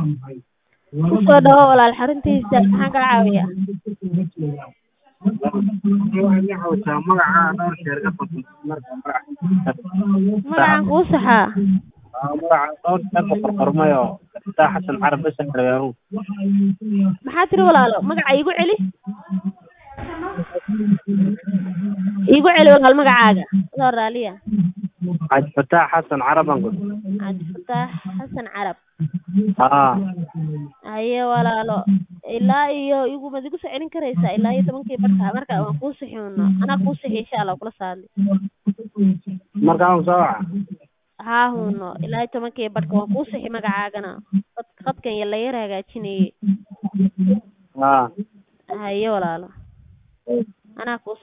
kusoo dhawo walaal xaruntiisa maxaan kala caawiyaa waxaa magaca dhowr jeer ka furtay marka magacaan kuu saxaa magaca dhowr jeer ka furfurmay oo taa xasan carab bes reeru maxaa tiri walaalo magaca iigu celi iigu celi walaal magacaaga adoo raaliya xaaj fataax xasan caraban gud cabdifataax xasan carab haa haye walaalo ilaa iyo igu mad igu soo celin karaysaa ilaa iyo tobankii barka marka waan kuu sixi uno anaa kuu sixi insha allah kula saadli markaan soo waca haa huno ilaa iyo tobankii barka waan kuu sixi magacaagana qad qadkan ya la yar hagaajinayay haa haye walaalo anaa kuu